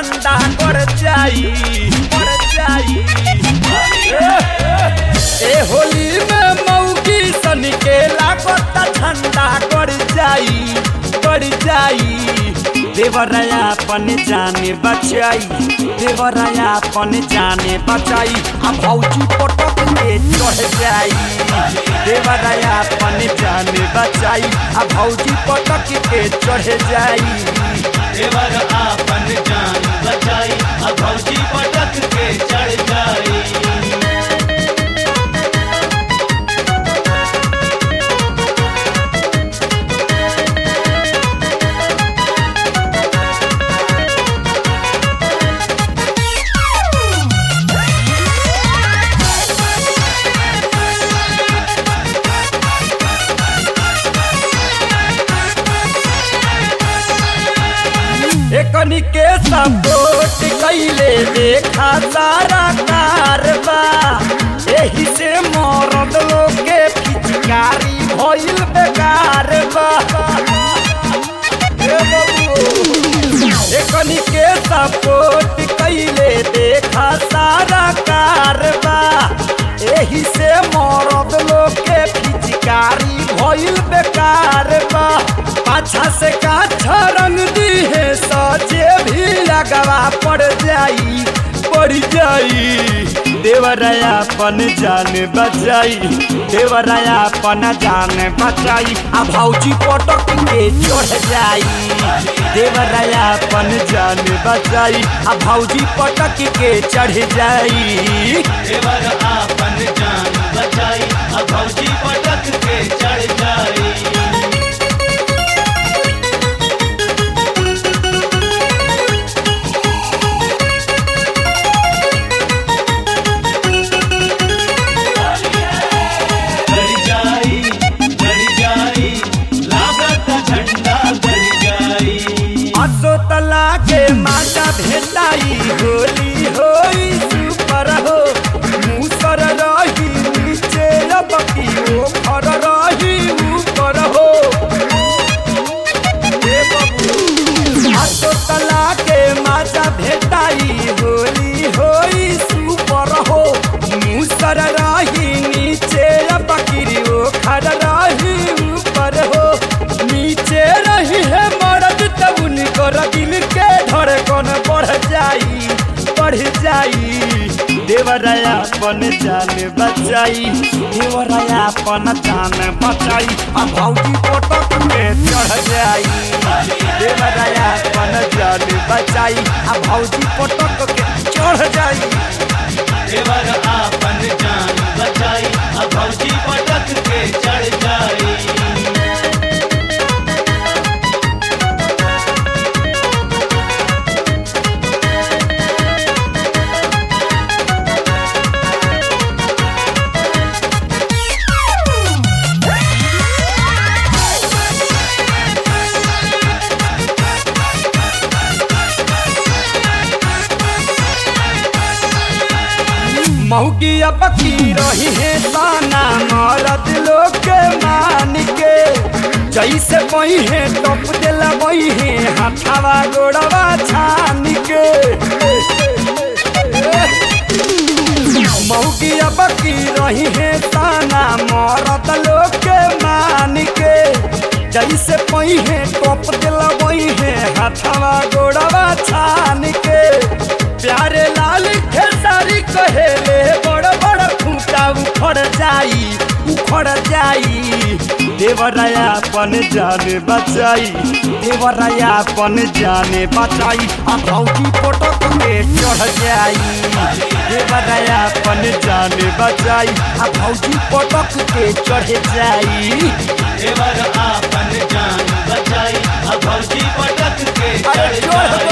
ठंडा कर जाई कर जाई ए होली में मौगी सन के लागत ठंडा कर जाई कर जाई देवराया अपन जाने बचाई देवराया अपन जाने बचाई आ भौजी पटक के चढ़ जाई देवराया अपन जाने बचाई आ भौजी पटक के चढ़ जाई देवर आपन जान बचाई अब भौजी पटक के चढ़ जाई एकनी के सपोर्ट कैले देखा सारा कारबा एही से मरद लोग के पिचकारी भइल बेकार बा ए बबू। एकनी के सपोर्ट कैले देखा सारा कारबा एही से मरद लोग के पिचकारी भइल बेकार बा पाछा से काछा रंग दी है सजे भी लगवा पड़ जाई पड़ जाई देवराया पन जान बचाई देवराया पन जान बचाई आ भौजी पटक के चढ़ जाई देवराया पन जान बचाई आ भौजी पटक के चढ़ जाई देवर आपन जान बचाई अब भौजी पटक के चढ़ जाई चढ़ जाई चढ़ जाई लागत झंडा चढ़ जाई असो तला के माता भेटाई होली होई सुपर हो मुसर रही नीचे रबकी ओ फर रही ऊपर हो ए बबू असो तला के माता भेटाई होली होई सुपर हो मुसर रही नीचे रबकी ओ खर रही ऊपर हो नीचे रही है मर्द तब उनको दिल के धड़कन बढ़ जाई बढ़ जाई देवराया पन जान बचाई देवराया पन जान बचाई आ भौजी पटक के चढ़ जाई देवराया पन जान बचाई आ भौजी पटक के चढ़ जाई देवर आपन जान बचाई अब भौजी पटक के चढ़ जाई मौगी अब की रही है ताना मरद लोग के मान के जैसे बही है टप दिला बही है हाथावा गोड़वा छान के मौगी अब की रही है ताना मरद लोग के मान के जैसे पही है टप दिला बही है हाथावा गोड़वा छान के प्यारे लाल खेसारी कहेले बड़ बड़ खूंटा उखड़ जाई उखड़ जाई देवराया पन जाने बचाई देवराया पन जाने बचाई आ भौजी पटक के चढ़ जाई देवराया पन जाने बचाई आ भौजी पटक के चढ़ जाई देवर आपन जान बचाई अब भौजी पटक के अरे चढ़ चढ़ जाई